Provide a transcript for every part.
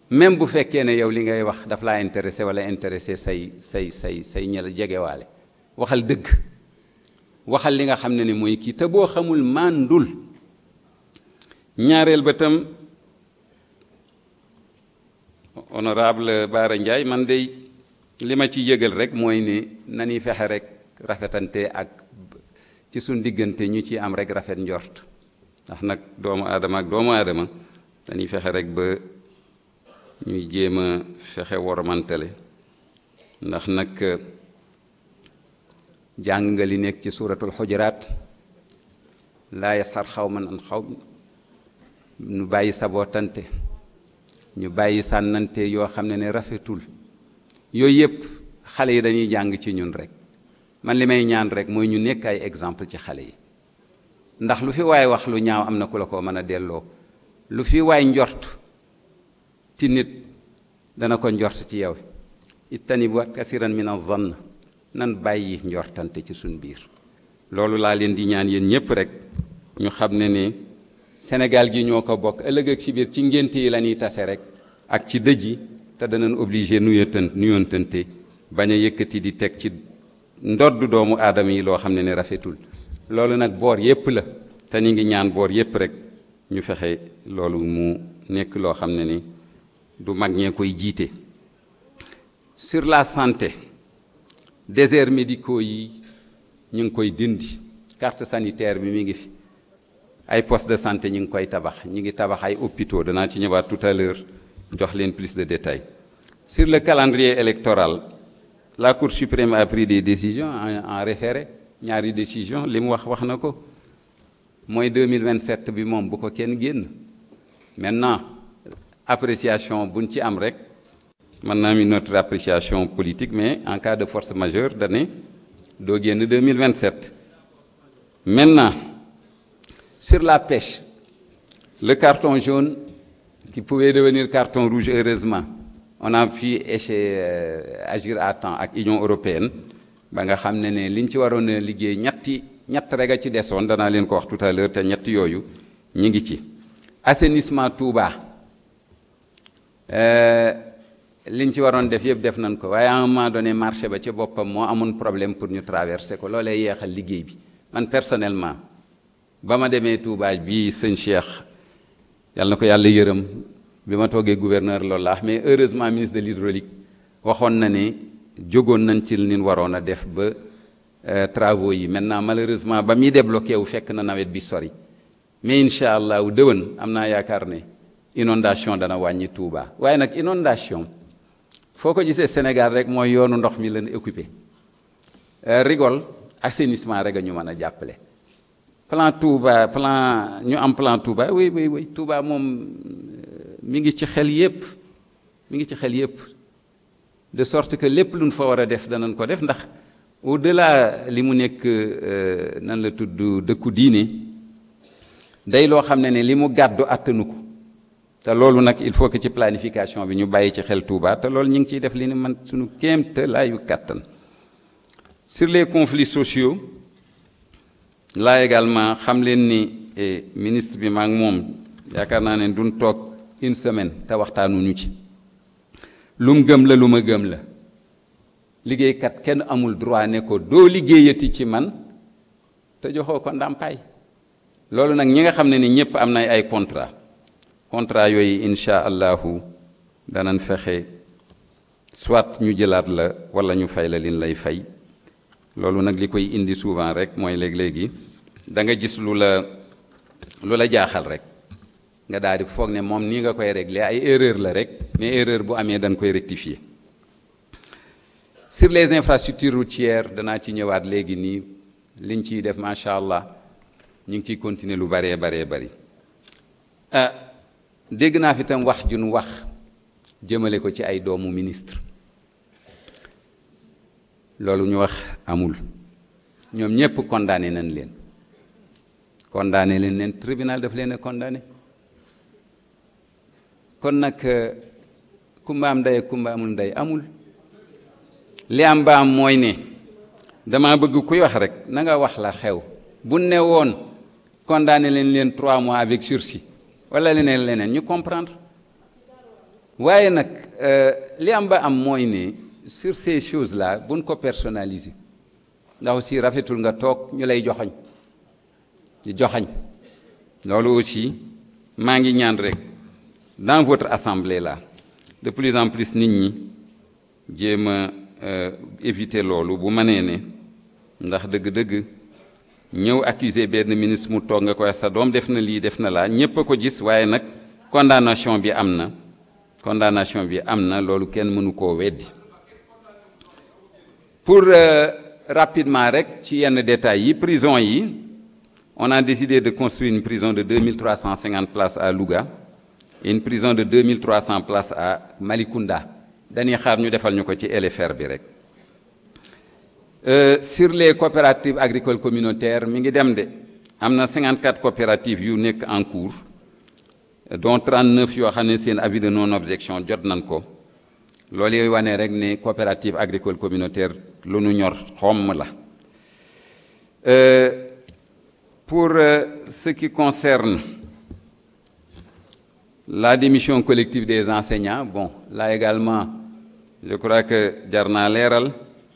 même bu fekkee ne yow li ngay wax daf laa intéressé wala intéressé say say say say ñela jegewaale waxal dëgg waxal li nga xam ne ni mooy kii te boo xamul màndul ñaareel ba tam honorable Bara Ndiaye man de li ma ci yëgal rek mooy ni nañuy fexe rek rafetante ak ci suñ diggante ñu ci am rek rafet njort ndax nag doomu aadama ak doomu aadama dañuy fexe rek ba ñuy jéem a fexe woromantale ndax nag jàng nga li nekk ci suuratul xujuraat laa yasxar xaw man an xaw ñu bàyyi sabootante ñu bàyyi sànnante yoo xam ne ne rafetul yooyu yëpp xale yi dañuy jàng ci ñun rek man li may ñaan rek mooy ñu nekk ay exemple ci xale yi ndax lu fi waay wax lu ñaaw am na ku la ko mën a delloo lu fi waay njort ci nit dana ko njort ci yow ittanibu kasiran min az-zann nan bàyyi njortante ci suñ biir loolu laa leen di ñaan yéen ñëpp rek ñu xam ne ne Sénégal gi ñoo ko bokk ëllëg ak ci biir ci ngénte yi la ñuy tase rek ak ci dëj yi te danañ obligé nuyontan nuyontante bañ a yëkkati di teg ci ndodd doomu aadama yi loo xam ne ne rafetul loolu nag boor yépp la te ñu ngi ñaan boor yépp rek ñu fexe loolu mu nekk loo xam ne ni du mag ñee koy jiite sur la santé déserts médicaux yi ñu ngi koy dindi carte sanitaire bi mi ngi fi ay poste de santé ñu ngi koy tabax ñu ngi tabax ay hôpitaux danaa ci ñëwaat tout à l'heure jox leen plus de détails sur le calendrier électoral la Cour suprême a pris des décisions en, en référé ñaari décision li mu wax wax na ko mooy 2027 bi moom bu ko kenn génn maintenant appréciation buñ ci am rek mën naa mi notre appréciation politique mais en cas de force majeure dane doo génn 2027 maintenant sur la pêche le carton jaune qui pouvait devenir carton rouge heureusement on a pu échec agir à temps ak Union européenne ba nga xam ne ne liñ ci waroon a liggéey ñetti ñett rek a ci desoon danaa leen ko wax tout à l'heure te ñett yooyu ñi ngi ci assainissement Touba liñ ci waroon def yëpp def nañ ko waaye à un moment donné marché ba ci boppam moo amoon problème pour ñu traverser ko loolee yeexal liggéey bi man personnellement ba ma demee Touba bii sëñ Cheikh yàlla na ko yàlla yërëm bi ma toogee gouverneur loolu la mais heureusement ministre de l'hydraulique waxoon na ne jógoon nañ ci li waroon a def ba travaux yi maintenant malheureusement ba muy débloqué wu fekk na nawet bi sori mais incha allah wu dëwën am naa yaakaar ne inondation dana wàññi Touba waaye nag inondation foo ko gisee Sénégal rek mooy yoonu ndox mi leen occupé rigole assainissement rek a ñu mën a jàppale plan Touba plan ñu am plan Touba oui oui oui Touba moom mi ngi ci xel yépp mi ngi ci xel yépp de sorte que lépp luñ fa war a def danañ ko def ndax au delà li mu nekk nan la tudd dëkku diine day loo xam ne ne li mu gàddu àttanu ko te loolu nag il faut que ci planification bi ñu bàyyi ci xel Touba te loolu ñu ngi ciy def li ni man suñu kéemte laayu kàttan sur les conflits sociaux là également xam leen ni ministre bi maa ngi moom yaakaar naa ne duñ toog une semaine te waxtaanuñu ci lu mu gëm la lu ma gëm la liggéeykat kenn amul droit ne ko doo liggéeyati ci man te joxoo ko ndàmpaay loolu nag ñi nga xam ne ni ñëpp am na ay contrat contrat yooyu incha allahu danañ fexe soit ñu jëlaat la wala ñu fay la liñ lay fay loolu nag li koy indi souvent rek mooy léeg-léegi da nga gis lu la lu la jaaxal rek nga daal di foog ne moom nii nga koy régler ay erreur la rek mais erreur bu amee dañ koy rectifier sur les infrastructures routières danaa ci ñëwaat léegi nii liñ ciy def macha allah ñu ngi ciy continuer lu baree baree bari ah dégg naa fi tam wax jun wax jëmale ko ci ay doomu ministre loolu ñu wax amul ñoom ñépp condamné nañ leen condamné leen leen tribunal daf leen a condamné kon nag kumba am ndey ak kumba amul ndey amul li am ba am mooy ne dama bëgg kuy wax rek na nga wax la xew bu ne woon condamné leen leen trois mois avec sursis wala leneen leneen ñu comprendre waaye nag li am ba am mooy ne sur ces choses là buñ ko personnaliser ndax aussi rafetul nga toog ñu lay joxoñ di joxañ loolu aussi maa ngi ñaan rek dans votre assemblée là de plus en plus nit ñi jéem a éviter loolu bu mënee ne ndax dëgg-dëgg ñëw accuser benn ministre mu toog nga koy sa doom def na lii def na laa ñépp a ko gis waaye nag condamnation bi am na condamnation bi am na loolu kenn mënu koo weddi pour rapidement rek ci yenn détails yi prison yi on a décidé de construire une prison de 2350 places à Louga et une prison de 2300 places à Malicounda dañuy xaar ñu defal ñu ko ci LFR bi rek sur les coopératives agricoles communautaires mi ngi dem de am na 54 coopératives yu nekk en cours dont 39 yoo xam ne seen avis de non objection jot nañ ko loolu yooyu wane rek ne coopérative agricole communautaire lu nu ñor xomm la pour ce qui concerne la démission collective des enseignants bon là également je crois que jar naa leeral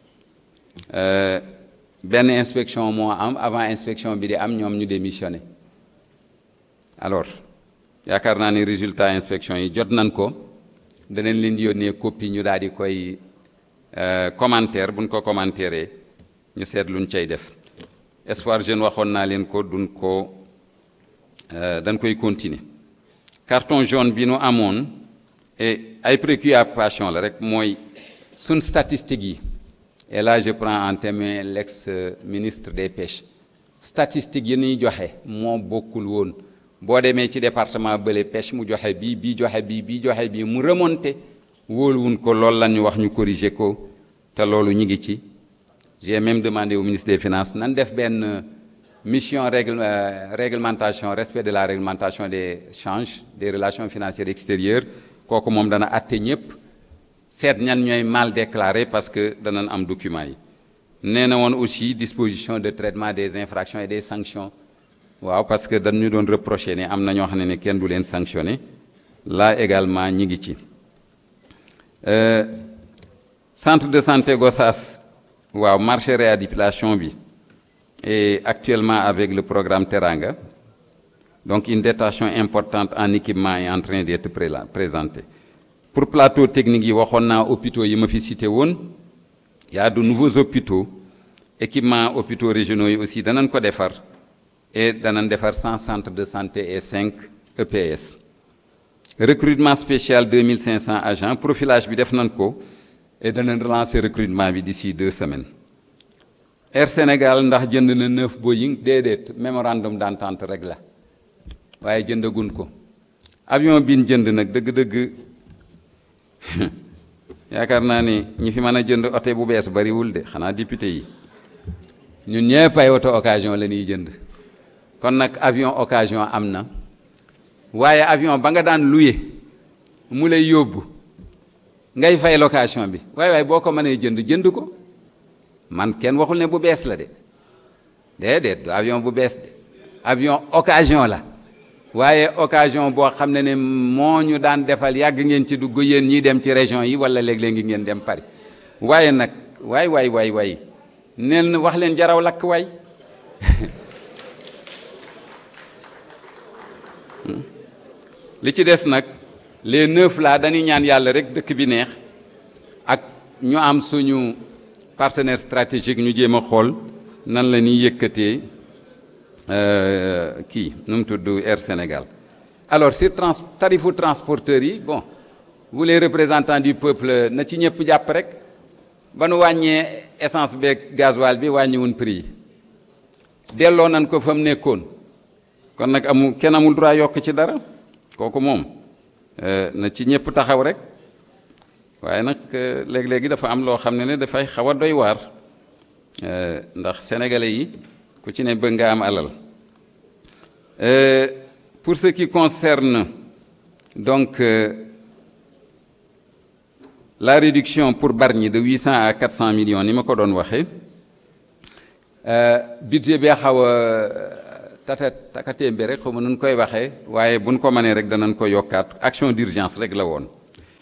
benn inspection moo am avant inspection bi di am ñoom ñu démissionné alors yaakaar naa ni résultat inspection yi jot nañ ko danañ leen di yónnee copie ñu daal di koy commentaire buñ ko commentaire ñu seet luñ cay def espoir jeune waxoon naa leen ko duñ ko dañ koy continuer carton jaune bi nu amoon et ay préoccupation la rek mooy suñ statistiques yi et là je prends en témoin l'ex ministre des pêches statistiques yi ñuy joxe moo bokkul woon boo demee ci département bële pêche mu joxe bii bii joxe bii bii joxe bii mu remonté wóoluwun ko loolu la ñu wax ñu corriger ko te loolu ñu ngi ci j'ai même demandé au ministre des finances nan def benn mission règle réglementation respect de la réglementation des changes des relations financières extérieures kooku moom dana atte ñëpp seet ñan ñooy mal déclaré parce que danañ am document yi nee na woon aussi disposition de traitement des infractions et des sanctions waaw parce que dañu doon reprocher ne am na ñoo xam ne ne kenn du leen sanctionné là également ñi ngi ci centre de santé Gossas waaw marché réhabilitation bi et actuellement avec le programme Teranga donc une dotation importante en équipement est en train d'être présentée pour plateau technique yi waxoon naa hôpitaux yi ma fi cité woon y a de nouveaux hôpitaux équipement hôpitaux régionaux yi aussi danañ ko defar et danañ defar 100 centres de santé et 5 EPS recrutement spécial 2500 agents profilage bi def nañ ko et danañ relancer recrutement bi d'ici deux semaines Air Sénégal ndax jënd na neuf Boeing déedéet mémorandum d'entente rek la waaye jëndagun ko avion bi ñu jënd nag dëgg-dëgg yaakaar naa ni ñi fi mën a jënd oto bu bees bariwul de xanaa député yi ñun ñëpp ay oto occasion la ñuy jënd kon nag avion occasion am na waaye avion ba nga daan loué mu lay yóbbu ngay fay location bi waaye waaye boo ko mënee jënd jënd ko man kenn waxul ne bu bees la de déedéet du avion bu bees de avion occasion la waaye occasion boo xam ne ne moo ñu daan defal yàgg ngeen ci dugg yéen ñiy dem ci région yi wala léeg-léeg ngeen dem Paris waaye nag waay waay waay waay neen wax leen jaraw lakk waay li ci des nag les neuf là dañuy ñaan yàlla rek dëkk bi neex ak ñu am suñu partenaire stratégique ñu jéem a xool nan la ñuy yëkkatee kii nu mu tudd Air Sénégal alors sur trans tarifu transporteurs yi bon vous les représentants du peuple na ci ñëpp jàpp rek ba nu wàññee essence beeg gasoil bi wàññiwun prix yi delloo nañ ko fa mu nekkoon kon nag amul kenn amul droit yokk ci dara kooku moom na ci ñëpp taxaw rek waaye nag léeg-léegi dafa am loo xam ne ne dafay xaw a doy waar ndax sénégalais yi ku ci ne bëgg nga am alal pour ce qui concerne donc la réduction pour Bargny de 800 à 400 millions ni ma ko doon waxee budget bee xaw a tata takatémbe rek xaw ma nun koy waxee waaye buñ ko mënee rek danañ ko yokkaat action d'urgence rek la woon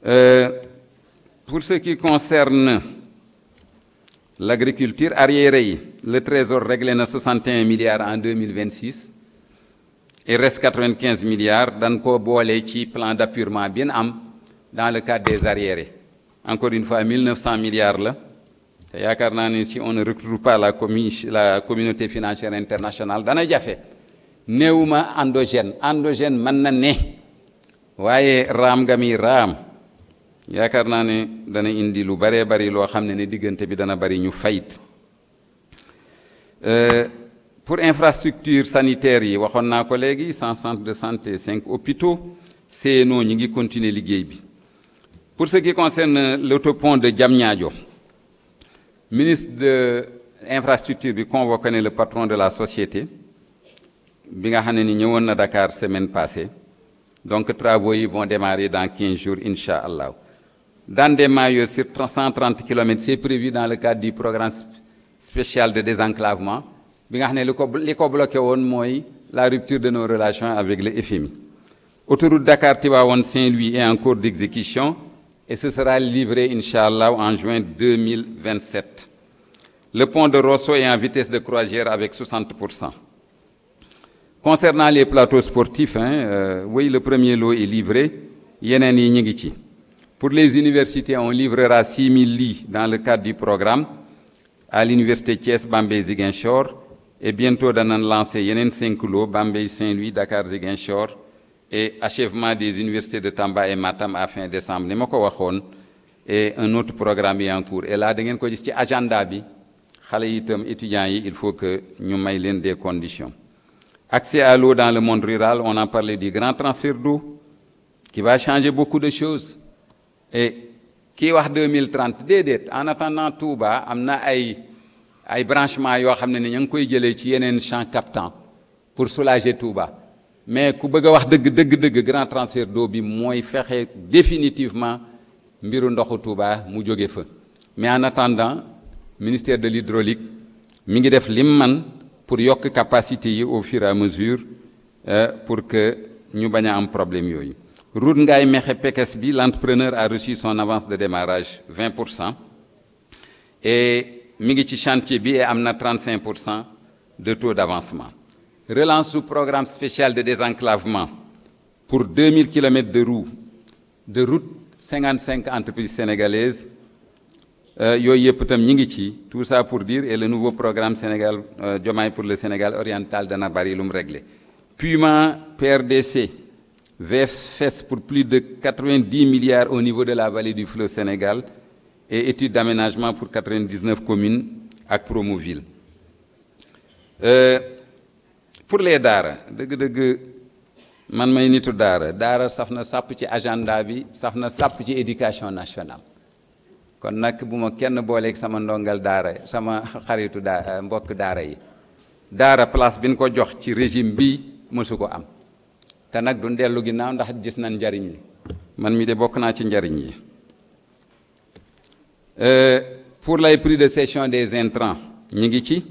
Euh, pour ce qui concerne l'agriculture arriéré yi le trésor réglé na 61 milliards en 2026 il reste 95 milliards dañ ko boole ci plan d'appurement bi ñu am dans le cadre des arriérés encore une fois 1900 milliards la te yaakaar naa ne si on ne retrouve pas la commu la communauté financière internationale dana jafe néewuma endogène endogène mën na ne waaye raam nga mi raam yaakaar naa ne dana indi lu baree bari loo xam ne ne diggante bi dana bari ñu fayit pour infrastructure sanitaire yi waxoon naa ko léegi 100 centres de santé 5 hôpitaux CNO ñi ngi continuer liggéey bi pour ce qui concerne l'autopont de Diamniadio ministre de infrastructure bi convoqué ne le patron de la société bi nga xam ne ni ñëwoon na Dakar semaine passée donc travaux yi vont démarrer dans 15 jours incha allah dans des maillots sur 130 kilomètres c'est prévu dans le cadre du programme spécial de désenclavement bi nga xam ne li ko li ko bloqué woon mooy la rupture de nos relations avec le FMI autoroute Dakar Tivaouane Saint-Louis est en cours d'exécution et ce sera livré incha allah en juin 2027 le pont de Rosso est en vitesse de croisière avec 60 pour cent concernant les plateaux sportifs hein, euh, oui le premier lot est livré yeneen yi ñu ngi ci pour les universités on livrera 6000 lits dans le cadre du programme à l'université Thiès Bambey Ziguinchor et bientôt danañ lancer yeneen cinq lots Bambey Saint-Louis Dakar Ziguinchor et achèvement des universités de Tamba et Matam à fin décembre ni ma ko waxoon et un autre programme est en cours et là da ngeen ko gis ci agenda bi xale yi itam étudiants yi il faut que ñu may leen des conditions accès à l'eau dans le monde rural on a parlé du grand transfert d'eau qui va changer beaucoup de choses et kii wax 2030 déedéet en attendant Touba am na ay ay branchements yoo xam ne ni ñu ngi koy jëlee ci yeneen champs captants pour soulager Touba mais ku bëgg a wax dëgg dëgg dëgg grand transfert d'eau bi mooy fexe définitivement mbiru ndoxu Touba mu jóge fa mais en attendant ministère de l'hydraulique mi ngi def lim man pour yokk capacité yi au fur et à mesure pour que ñu bañ a am problème yooyu route Ngaye Mékhé Pekes bi l'entrepreneur a reçu son avance de démarrage 20 pour cent et mi ngi ci chantier bi et am na 35 pour cent de taux d'avancement relance su programme spécial de désenclavement pour 2000 kilomètres de route de route 55 entreprises sénégalaises yooyu yëpp itam ñi ngi ci tout ça pour dire et le nouveau programme Sénégal Diomaye pour le Sénégal oriental dana bari lu mu réglé Puma PRDC VFS pour plus de 90 milliards au niveau de la vallée du fleuve Sénégal et étude d'aménagement pour 99 communes ak Promoville euh, pour les daara dëgg-dëgg man may nitu daara daara saf na sàpp ci agenda bi saf na sàpp ci éducation nationale kon nag bu ma kenn booleeg sama ndongal daara sama xaritu daa mbokk daara yi daara place bi ñu ko jox ci régime bi mësu ko am te nag du dellu ginnaaw ndax gis nañ njariñ li man mi de bokk naa ci njariñ yi pour les prix de cession des intrants ñi ngi ci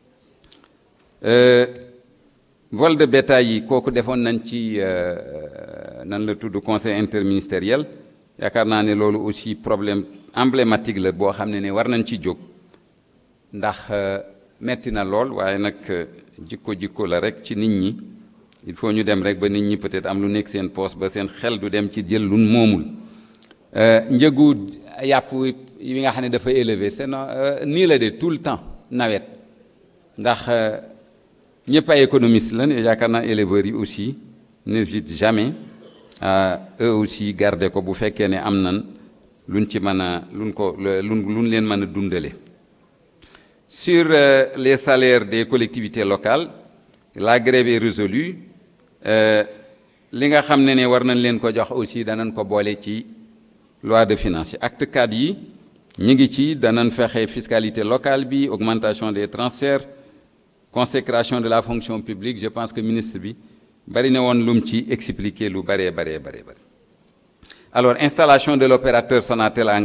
vol de bétail yi kooku defoon nañ ci nan la tudd conseil interministériel yaakaar naa ne loolu aussi problème emblématique la boo xam ne ne war nañ ci jóg ndax metti na lool waaye nag jikko jikko la rek ci nit ñi il faut ñu dem rek ba nit ñi peut-être am lu nekk seen poche ba seen xel du dem ci jël lu moomul njëgu yàpp yi nga xam ne dafa élevé c'est nii la de tout le temps nawet ndax ñëpp ay économistes lan yaakaar naa éleveurs yi aussi n'hésitent jamais à eux aussi garder ko bu fekkee ne am nan luñ ci mën a luñ ko luñ luñ leen mën a dundale sur les salaires des collectivités locales la grève est résolue li nga xam ne ne war nañ leen ko jox aussi danañ ko boole ci loi de finances yi acte 4 yi ñi ngi ci danañ fexe fiscalité locale bi augmentation des transferts consécration de la fonction publique je pense que ministre bi bari na woon lum ci expliquer lu baree baree baree bari alors installation de l'opérateur Sonatel